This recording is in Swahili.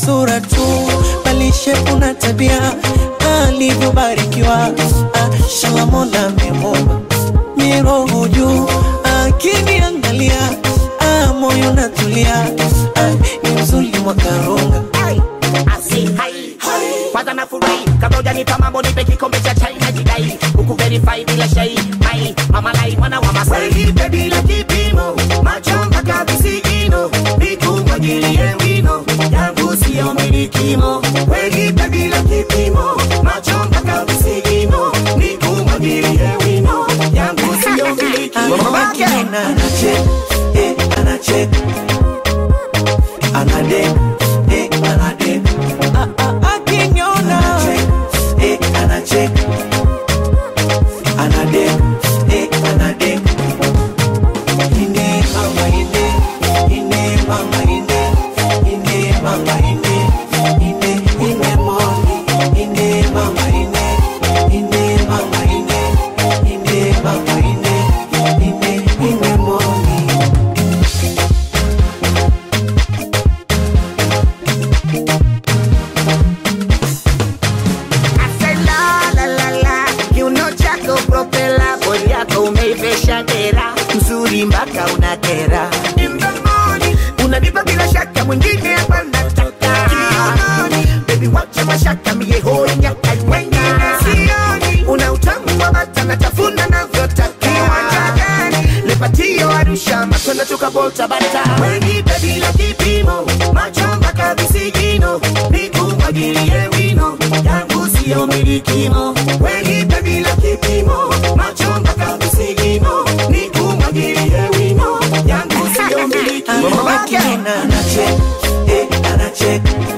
sura tu bali shepu na tabia alivyobarikiwa ah, shala mola amemumba miroho juu akiniangalia ah, moyo natulia ah, ni mzuri mwakarunga Asi, hai, kwanza nafurahi kabla hujanipa mambo nipe kikombe cha chai na jidai huku verify bila shai mai mama lai mwana wa masai nipe bila kipimo macho mpaka visigino nikumwagilie wino yangu siyo milikimo wenipe bila kipimo macho mpaka visigino nikumwagilie wino yangu siyo milikimo Akiniona anacheka, eh, anacheka. Anadeka, eh, anadeka. Ah, ah, akiniona. Eh, anacheka. Anadeka, eh, anadeka. Ine mama ine, ine mama ine, ine mama ine, ine ine moni, ine mama ine, ine mama ine, ine mama ine, ine ine moni. Ase la la la la kiuno chako propela bodi yako umeivesha dera mzuri mpaka unakera In the morning, unanipa bila shaka mwingine hapa nataka Kiunoni, baby wacha mashaka mie hoi nyaka wengine sioni una utamu wa bata natafuna navyotaka kiwanja gani lepatio arusha matunda tukabolta bata wenipe bila kipimo macho mpaka visigino nikumwagilie wino yangu siyo milikimo wenipe bila kipimo macho mpaka visigino nikumwagilie wino yangu siyo milikimo Akiniona anacheka, eh, anacheka.